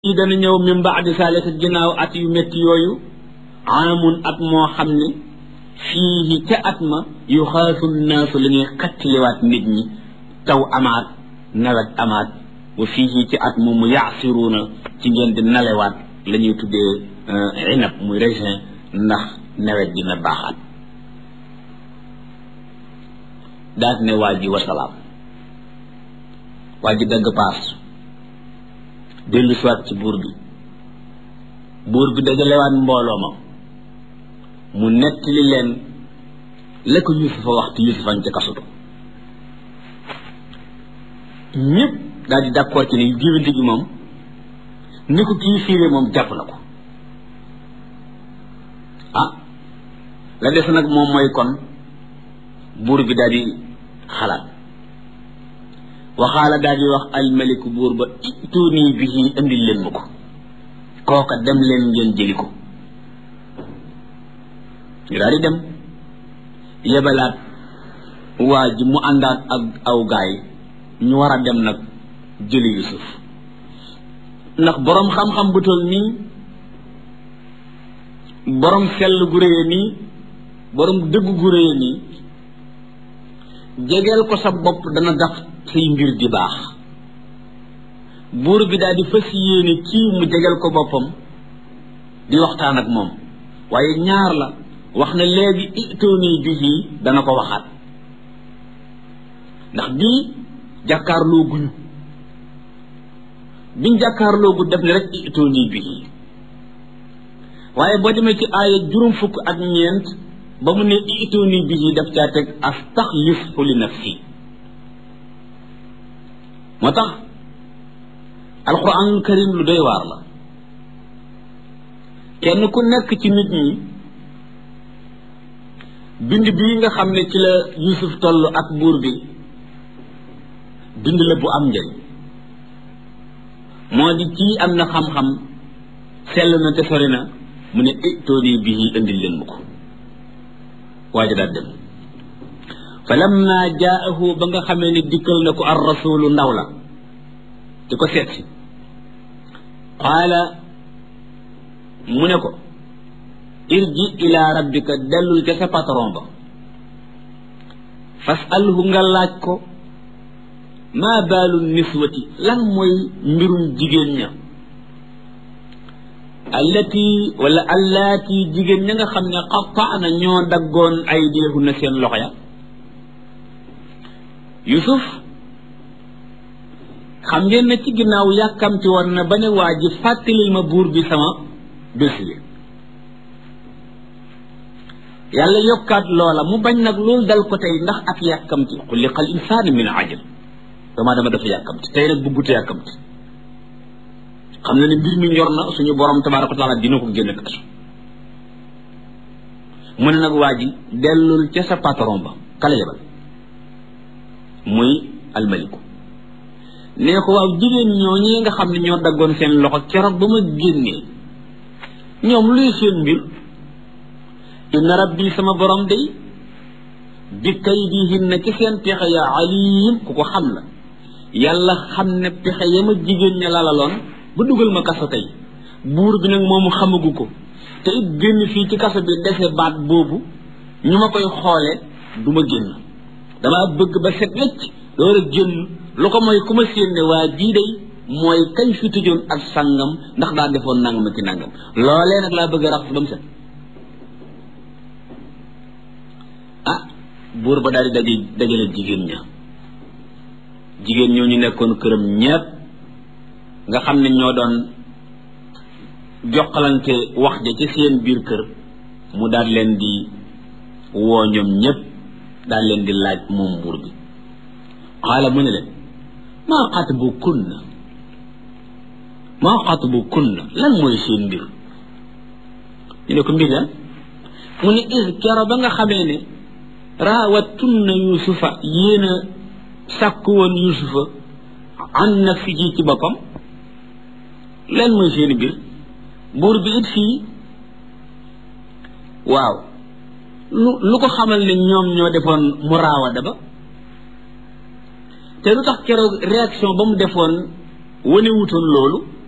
yi dana ñëw min baadi saalika ginnaaw at yu métti yooyu aamun at moo xam ne fii ca at ma yu xaasu naasu la ñuy xattiliwaat nit ñi taw amaat nawet amaat wa fii ci at moomu yaasiruuna ci ngeen di nalewaat la ñuy tuddee inab muy raisin ndax nawet dina baaxaat daat ne waa ji wasalaam waa ji dagg paas dellu siwaat ci buur bi buur bi dajalewaat mbooloo ma mu nettali leen la ko yusufa waxtu yusufan ca kasutu ñëpp daal di d'accord ci ne géwénte gi moom ni ko kii fiire moom jàpp na ko ah la des nag moom mooy kon buur bi daal di xalaat waxaala daal di wax almaliku buur ba ituunii bihi indil leen ma ko kooka dem leen ngeen jëli ko ñu daal di dem yebalaat waa ji mu àndaat ak aw gaay ñu war a dem nag jëli yusuf ndax boroom xam-xam bu toll nii boroom sell gu réye nii boroom dëgg gu réye nii jegeel ko sa bopp dana tax say mbir di baax buur bi daal di fas yéene kii mu jegeel ko boppam di waxtaan ak moom waaye ñaar la wax na léegi itooni bihi dana ko waxaat ndax bii jàkkaarloo guñu biñ jàkkaarloo gu def ne rek itooni bihi waaye boo demee ci aaya juróom fukk ak ñeent ba mu ne itooni bihi daf caa teg astaxlifu li nafsi moo tax alquranul karim lu doy waar la kenn ku nekk ci nit ñi bind bii nga xam ne ci la yusuf toll ak buur bi bind la bu am njëriñ moo di kii am na xam-xam sell na te sori na mu ne itooni bihi indil leen mu ko waaja daal dem fa lamma jaahu ba nga xamee ne dikkal na ko ar rasulu ndaw la di ko seet si qaala mu ne ko irji ila rabbika dellul ca sa patron ba fasalhu nga laaj ko maa baalu niswati lan mooy mbirum jigéen ña allati wala allaati jigéen ña nga xam ne qataana ñoo daggoon ay deexu na seen loxo ya yusuf xam ngeen ne ci ginnaaw yàkkamti woon na ba ne waa ji fàttalil ma buur bi sama dossier yàlla yokkaat loola mu bañ nag loolu dal ko tey ndax ak yàkkamti xuliqal insaanu min ajal dama dama dafa yàkkamti tey nag buggute yàkkamti xam na ne mbir mi ñor na suñu borom tabaaraka wa taala dina ko génn kasu mu ne nag waa ji dellul ca sa patron ba kala yebal muy almaliku nee ko waaw jigéen ñoo ñi nga xam ne ñoo daggoon seen loxo keroog ba ma génnee ñoom luy seen mbir inna rabbi sama borom day bi kaydihinna ci seen pexe ya alim ku ko xam la yàlla xam ne pexe ya ma jigéen ña lalaloon ba dugal ma kaso tey buur bi nag moomu xamagu ko te it génn fii ci kaso bi dese baat boobu ñu ma koy xoole du ma génn damaa bëgg ba set wecc door a génn lu ko mooy ku ma séen ne waa jii day mooy kañ fi tëjoon ak sangam ndax daa defoon nangam ak ki nangam loolee nag laa bëgg a rax ba mu set ah buur ba daal di daje dajale jigéen ña jigéen ñoo ñu nekkoon këram ñépp nga xam ne ñoo doon joxalante wax ja ci seen biir kër mu daal leen di woo ñoom ñépp daal leen di laaj moom buur bi xaala mu ne leen maa xatbu kunna maa xatbu kunna lan mooy seen mbir ñu ne ko mbir lan mu ne is kero ba nga xamee ne raawattunna yusufa yéen a sàkk woon yusufa an nafsihi ci boppam lan mooy seen mbir buur bi it fii waaw lu lu ko xamal ne ñoom ñoo defoon mu raawada ba te lu tax keroog réaction ba mu defoon wane wutoon loolu